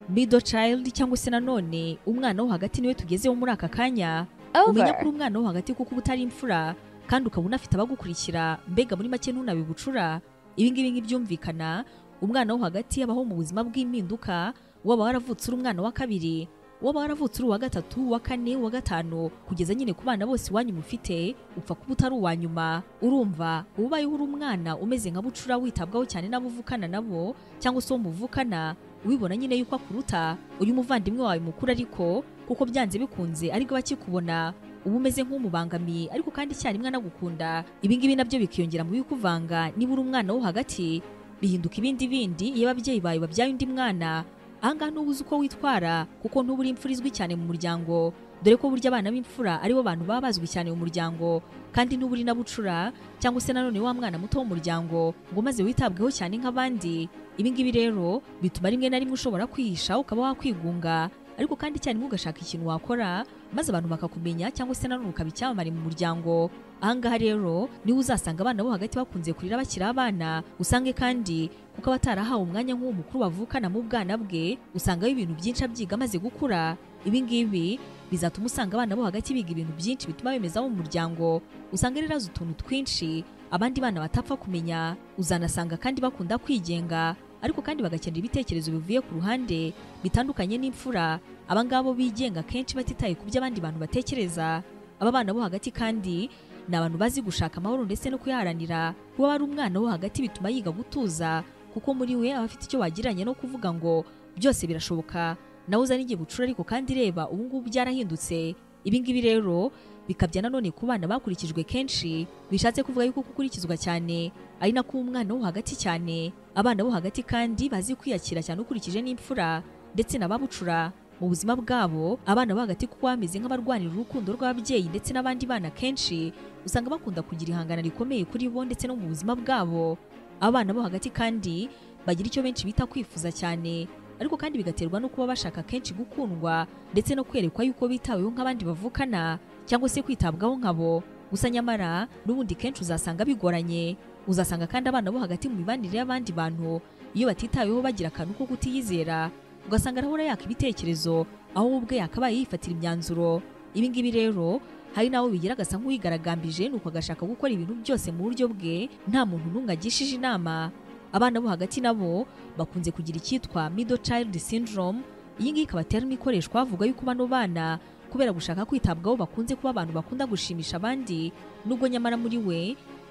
middle child cyangwa se nanone umwana wo hagati niwe tugezeho muri aka kanya umenya ko uri umwana wo hagati kuko uba utari imfura kandi ukaba unafite abagukurikira mbega muri make ntunabibucura ibi ngibi ntibyumvikana umwana wo hagati abaho mu buzima bw'impinduka waba waravutse uri umwana wa kabiri waba waravutse uri uwa gatatu uwa kane uwa gatanu kugeza nyine ku bana bose iwanyu mufite upfa kuba utari uwa nyuma urumva ubayeho uri umwana umeze nka bucura witabwaho cyane n'abo uvukana nabo cyangwa se uwo muvukana ubibona nyine yuko akuruta uyu muvandimwe wawe mukuru ariko kuko byanze bikunze ariko bakikubona uba umeze nk'umubangamiye ariko kandi icyarimwe anagukunda ibi ngibi nabyo bikiyongera mu bikuvanga niba uri umwana wo hagati bihinduka ibindi bindi iyo ababyeyi bawe babyaye undi mwana ahangaha ntuba uzi uko witwara kuko ntuba uri imfura izwi cyane mu muryango dore ko burya abana b'imfura aribo bantu baba bazwi cyane mu muryango kandi ntuba uri na bucura cyangwa se nanone wa mwana muto w'umuryango ngo maze witabweho cyane nk'abandi ibi ngibi rero bituma rimwe na rimwe ushobora kwihisha ukaba wakwigunga ariko kandi cyane ugashaka ikintu wakora maze abantu bakakumenya cyangwa se nanone ukaba icyamamare mu muryango ahangaha rero niwe uzasanga abana bo hagati bakunze kurira bakiri abana usange kandi kuko aba atarahawe umwanya nk'uwo mukuru bavukana mu bwana bwe usangaho ibintu byinshi abyiga amaze gukura ibi ngibi bizatuma usanga abana bo hagati biga ibintu byinshi bituma bemezamo umuryango usanga rero azi utuntu twinshi abandi bana batapfa kumenya uzanasanga kandi bakunda kwigenga ariko kandi bagakenera ibitekerezo bivuye ku ruhande bitandukanye n'imfura abangaba bo bigenga kenshi batitaye ku byo abandi bantu batekereza aba bana bo hagati kandi ni abantu bazi gushaka amahoro ndetse no kuyaharanira kuba ari umwana wo hagati bituma yiga gutuza kuko muri we aba afite icyo wagiranye no kuvuga ngo byose birashoboka nawe uzana igihe bucura ariko kandi reba ubu ngubu byarahindutse ibi ngibi rero bikabya nanone ku bana bakurikijwe kenshi bishatse kuvuga yuko gukurikizwa cyane ari nako umwana wo hagati cyane abana bo hagati kandi bazi kwiyakira cyane ukurikije n'imfura ndetse n'ababucura mu buzima bwabo abana bo hagati kuko bameze nk'abarwanira urukundo rw'ababyeyi ndetse n'abandi bana kenshi usanga bakunda kugira ihangana rikomeye kuri bo ndetse no mu buzima bwabo abana bo hagati kandi bagira icyo benshi bita kwifuza cyane ariko kandi bigaterwa no kuba bashaka kenshi gukundwa ndetse no kwerekwa yuko bitaweho nk'abandi bavukana cyangwa se kwitabwaho nkabo gusa nyamara n'ubundi kenshi uzasanga bigoranye uzasanga kandi abana bo hagati mu mibanire y'abandi bantu iyo batitaweho bagira akantu ko kutiyizera ugasanga arahora yaka ibitekerezo aho ubwe yakabaye yifatira imyanzuro ibi ngibi rero hari n'abo bigira agasa nk'uwigaragambije ni uko agashaka gukora ibintu byose mu buryo bwe nta muntu n'umwe agishije inama abana bo hagati nabo bakunze kugira icyitwa middle child syndrome iyi ngiyi ikaba terme ikoreshwa havuga yuko bano bana kubera gushaka kwitabwaho bakunze kuba abantu bakunda gushimisha abandi nubwo nyamara muri we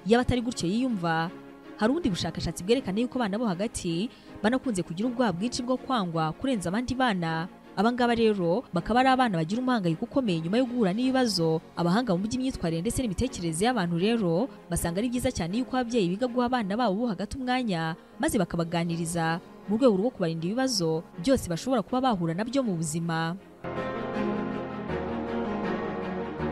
yaba atari gutyo yiyumva hari ubundi bushakashatsi bwerekana yuko abana bo hagati banakunze kugira ubwoba bwinshi bwo kwangwa kurenza abandi bana abangaba rero bakaba ari abana bagira umuhangayiko ukomeye nyuma yo guhura n'ibibazo abahanga mu by'imyitwarire ndetse n'imitekerereze y'abantu rero basanga ari byiza cyane yuko ababyeyi biga guha abana babo bo hagati umwanya maze bakabaganiriza mu rwego rwo kubarinda ibibazo byose bashobora kuba bahura nabyo mu buzima